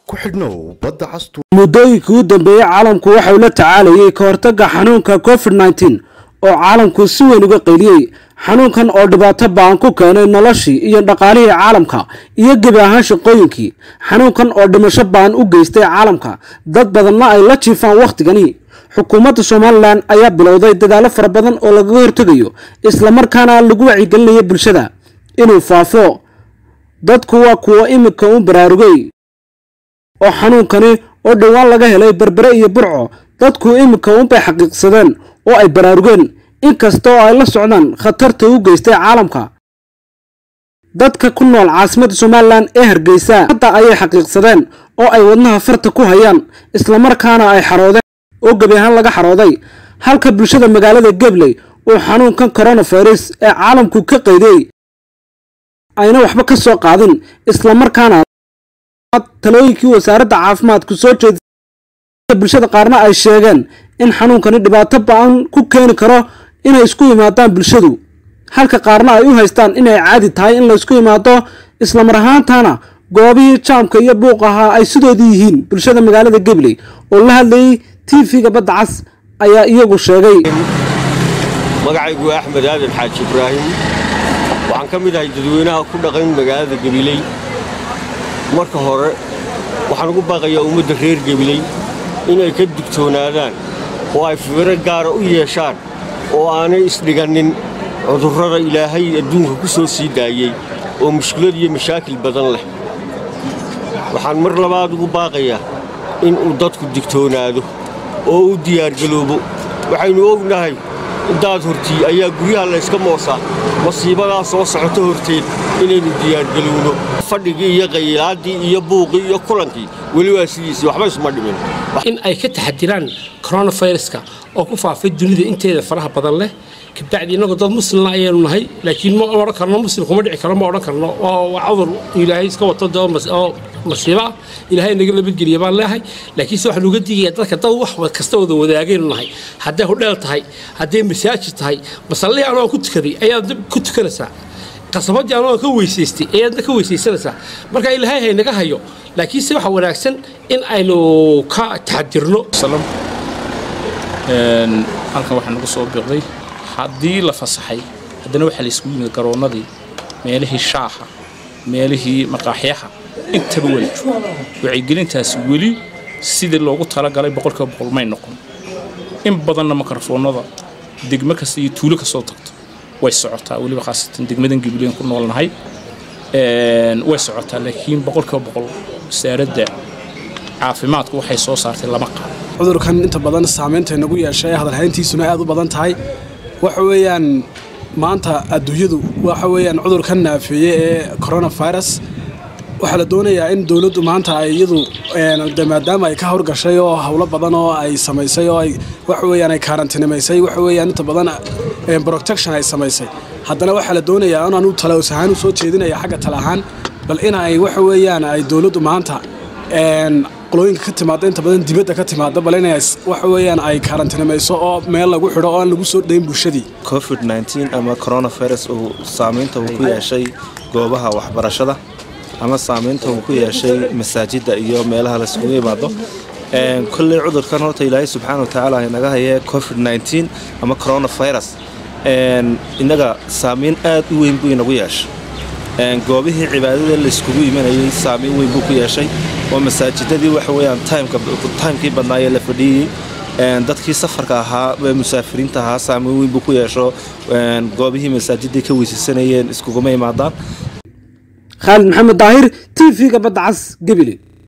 ku xidhnow badda castu muddooyinkii u dambeeyey caalamku waxa uu la tacaalayay ka hortagga xanuunka covid nneteen oo caalamku si weyn uga qayliyey xanuunkan oo dhibaato ba'an ku keenay noloshii iyo dhaqaalihii caalamka iyo gebi ahaan shaqooyinkii xanuunkan oo dhimasho ba'an u geystay caalamka dad badanna ay la jiifaan wakhtigani xukuumadda somalilan ayaa bilowday dadaallo fara badan oo lagaga hortegayo islamarkaana lagu wacyigelinayo bulshada inuu faafo dadku waa kuwa iminka u baraarugay oo xanuunkani oo dhowaan laga helay berbere iyo burco dadku iminka unbay xaqiiqsadeen oo ay baraarugeen inkasta oo ay la socdaan khatarta u geystay caalamka dadka ku nool caasimadda somalilan ee hargeysa hadda ayay xaqiiqsadeen oo ay wadnaha farta ku hayaan islamarkaana ay xaroodeen oo gebi ahaan laga xarooday halka bulshada magaalada gebley uu xanuunkan coronavirus ee caalamku ka qaydiyey ayna waxba ka soo qaadin islamarkaana talooyinkii wasaaradda caafimaadku soo jeedisay bulshada qaarna ay sheegeen in xanuunkani dhibaato ba-an ku keeni karo inay isku yimaadaan bulshadu halka qaarna ay u haystaan inay caadi tahay in laysku yimaado islamar ahaantana goobihii jaamka iyo buuq ahaa ay sidoodii yihiin bulshada magaalada gebley oo la hadlayay tv-ga badda cas ayaa iyagu sheegay magacaygu waa axmed aadan xaaji ibraahim waxaan ka mid ahay dadweynaha ku dhaqan magaalada gebiley marka hore waxaan ugu baaqayaa ummadda reer gebiley inay ka digtoonaadaan oo ay fiiro gaara u yeeshaan oo aanay isdhigannin cudurrada ilaahay adduunka ku soo sii daayey oo mushkilad iyo mashaakil badan leh waxaan mar labaad ugu baaqayaa in uu dadku digtoonaado oo u diyaargaloobo waxaynu ognahay daad hortii ayaa guryaha layska moosaa masiibadaa soo socota horteed inaynu diyaargalowno fadhigii iyo qaylaaddii iyo buuqii iyo kulankii weli waa sidiisii waxba isma dhimin in ay ka taxadiraan coronaviruska oo ku faafay dunida inteeda faraha badan leh kabacdi innagoo dad muslimna ayaanu nahay laakiin ma odhan karno muslim kuma dhici karo ma odhan karno waa cudur ilaahay iska wato oo masiibo ah ilaahay naga nabadgeliya baan leehay laakiinse waxaan uga digayaa dadka dad wax kasta wada wadaagaynu nahay hadday hodheel tahay hadday masaajid tahay masallihii anoo ku tukaday ayaad ku tukanaysaa qasabadii anoo ka weysaystay ayaadna ka weysaysanaysaa marka ilaahay haynaga hayo laakiinse waxaa wanaagsan in aynu ka taxadirno halkan waxaa nagu soo biqday haddii la fasaxay haddana waxaa la isugu yimid garoonnadii meelihii shaaha meelihii maqaaxyaha intaba weli wacyigelintaasi weli sidii loogu talagalay boqolkiiba boqol may noqon in badanna makarafoonnada degmo kasta iyo tuulo kastoo tagto way socotaa weliba khaasatan degmadan gibileen ku noolnahay way socotaa laakiin boqolkiiba boqol wasaaradda caafimaadku waxay soo saartay lama qaado cudurkan inta badan saamaynta nagu yeeshay hadalhayntiisuna aad u badan tahay waxa weeyaan maanta adduunyadu waxa weeyaan cudurkan naafeeye ee coronavirus waxaa la doonayaa in dowladdu maanta ay iyadu maadaama ay ka howrgashay oo howlo badan oo ay samaysay oo ay waxa weeyaan ay kaarantinimaysay waxa weeyaan inta badan protection ay samaysay haddana waxaa la doonayaa inaan u talaws ahaan u soo jeedinaya xagga tala ahaan bal in ay waxa weeyaan ay dowladdu maanta qolooyinka ka timaada inta badan dibadda ka timaada bal inay waxa weeyaan ay kaarantinimayso oo meel lagu xidho oo aan lagu soo dhayn bulshadii covid ama coronavirus uu saamaynta uu ku yeeshay goobaha waxbarashada ama saamaynta uu ku yeeshay masaajidda iyo meelaha laisugu yimaado kolley cudurkan horta ilaahay subxaana watacaala inaga hayee covid ama coronavirus innaga saamayn aad u weyn buu inagu yeeshay goobihii cibaadada layskugu imanayay saamayn weyn buu ku yeeshay oo masaajidadii waxa weyaan taymkii badnaayee la fadhiyey dadkii safarka ahaa musaafiriinta ahaa saamayn weyn buu ku yeesho goobihii masaajidii ka weysaysanayeen iskuguma imaadaan khaalid maxamed daahir t v-ga badda cas gebile